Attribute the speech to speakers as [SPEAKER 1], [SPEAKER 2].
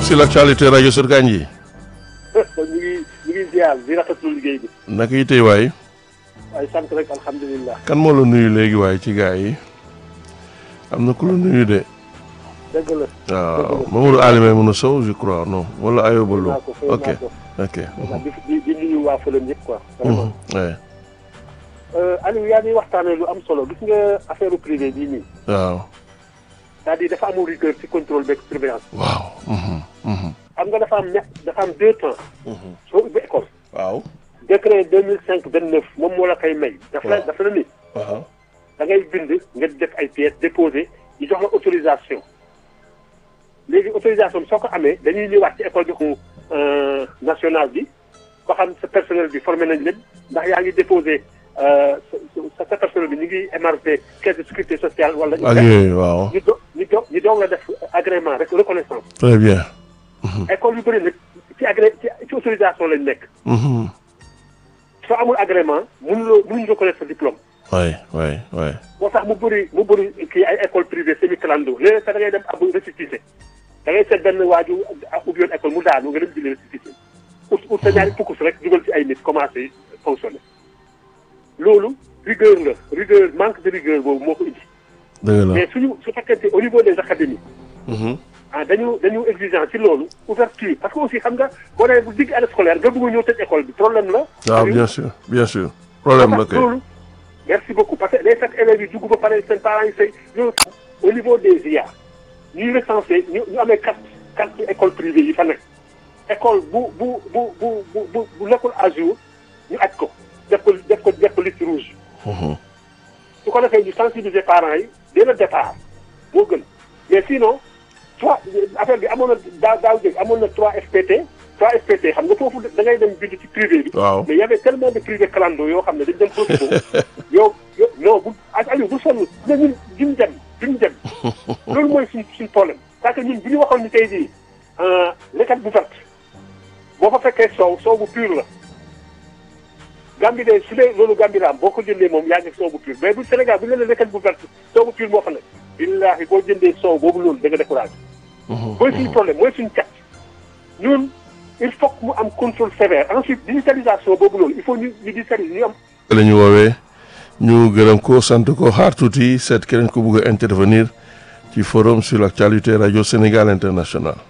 [SPEAKER 1] sur l'actualité rajo Sénégal yi.
[SPEAKER 2] ñu ngi ñu ngi ziar di rafetlu liggéey bi.
[SPEAKER 1] naka yi tey waay.
[SPEAKER 2] waaye sant rek alhamdulilah.
[SPEAKER 1] kan moo la nuyu léegi waaye ci gaa yi am na ku la nuyu de.
[SPEAKER 2] dëgg la.
[SPEAKER 1] waaw Mamadou Alioune mën a sow je crois non wala Ayoba Lo
[SPEAKER 2] naa ko fay
[SPEAKER 1] ok
[SPEAKER 2] naa ko.
[SPEAKER 1] ok.
[SPEAKER 2] di di di nuyu waa Fëlëm yëpp quoi. vraiment
[SPEAKER 1] ouais.
[SPEAKER 2] Aliou yaa ngi waxtaanee lu am solo gis nga affaire privé bii nii.
[SPEAKER 1] waaw
[SPEAKER 2] c'est-à-dire dafa amul rigueur ci contrôle beeg surveillance.
[SPEAKER 1] waaw. mhm, mhm,
[SPEAKER 2] xam nga dafa am ña dafa am deux temps.
[SPEAKER 1] mhm.
[SPEAKER 2] soo ubbi école.
[SPEAKER 1] waaw.
[SPEAKER 2] décret deux mille cinq vingt neuf moom moo la koy may. dafa la
[SPEAKER 1] waaw.
[SPEAKER 2] dafa la ni
[SPEAKER 1] waaw.
[SPEAKER 2] da ngay bind nga def ay pièces déposé ñu jox la autorisation léegi autorisation bi soo ko amee dañuy ñëwaat ci école bi ko nationale bi ba xam sa personnel bi formé nañ leen ndax yaa ngi déposé sa sa personnel bi ñu ngi émargé caisse de sécurité sociale wala.
[SPEAKER 1] ak yooyu waaw.
[SPEAKER 2] ñu do ñu do ñu doog la def agrément rek reconnaissance
[SPEAKER 1] très bien.
[SPEAKER 2] école yu bëri nag ci agré ci ci autorisation lañ nekk
[SPEAKER 1] Mhm.
[SPEAKER 2] soo amul agrément mënuloo mënuñu reconnaître sa diplôme.
[SPEAKER 1] waay waay waay.
[SPEAKER 2] moo tax mu bëri mu bëri kii ay école privée semi clando léeg-léeg sax da ngay dem ab récépissé da ngay seet benn waaju ubbi yoon école mu daanu nga dem jëlee récépissé ut ut sa ñaari fukkus rek dugal ci ay nit commencé fonctionner loolu rigueur la rigueur manque de rigueur boobu moo ko indi
[SPEAKER 1] dëgg la.
[SPEAKER 2] mais suñu su fekkente au niveau des académies
[SPEAKER 1] Mhm.
[SPEAKER 2] ah dañu dañu exigeant ci loolu ouverture parce que aussi xam nga boo nee bu digg année scolaire nga bëgg a ñëw tëj école bi problème la
[SPEAKER 1] waaw bien sûr bien sûr. problème la
[SPEAKER 2] parce que
[SPEAKER 1] kay.
[SPEAKER 2] loolu merci beaucoup parce que day fekk élèves yi dugg ba pare seen parents yi say loolu au niveau des IA ñuy recensé ñu ñu amee carte carte école privée yi fa nekk école bu bu bu bu bu bu bu nekkul à jour ñu aj ko def ko def ko def ko liste rouge
[SPEAKER 1] Mhm.
[SPEAKER 2] su ko defee ñu sensibiliser parents yi dès le départ moo gën mais sinon trois affaire bi amoon na daaw daaw jëg amoon na trois FPT trois FPT xam nga foofu da ngay dem bind ci privé bi
[SPEAKER 1] waaw.
[SPEAKER 2] mais y avait tellement de privé clando yoo xam ne dañ dem profité yow yow non bu ak Aliou bu sonn ne ñun duñ dem duñ dem loolu mooy suñ suñ problème parce que ñun bu ñu waxoon ni tey jii lekkat bu verte boo fa fekkee soow soow bu pur la Gambie de su dee loolu Gambie la am boo ko jëndee moom yaa ngi soow bu pur mais bu Sénégal bu ñu la lekkat bu verte soow bu pur moo fa nekk billaahi boo jëndee soow boobu loolu da nga découragé
[SPEAKER 1] Mhm.
[SPEAKER 2] mooy suñu problème mooy suñu cat ñun il faut que mu am contrôle sévère ensuite digitalisation boobu loolu il faut ñu ñu digitaliser ñu am
[SPEAKER 1] la ñu woowee ñu gërëm ko sant ko xaar tuuti seet keneen ko bëgg a intervenir ci forum sur l'actualité rajo Sénégal international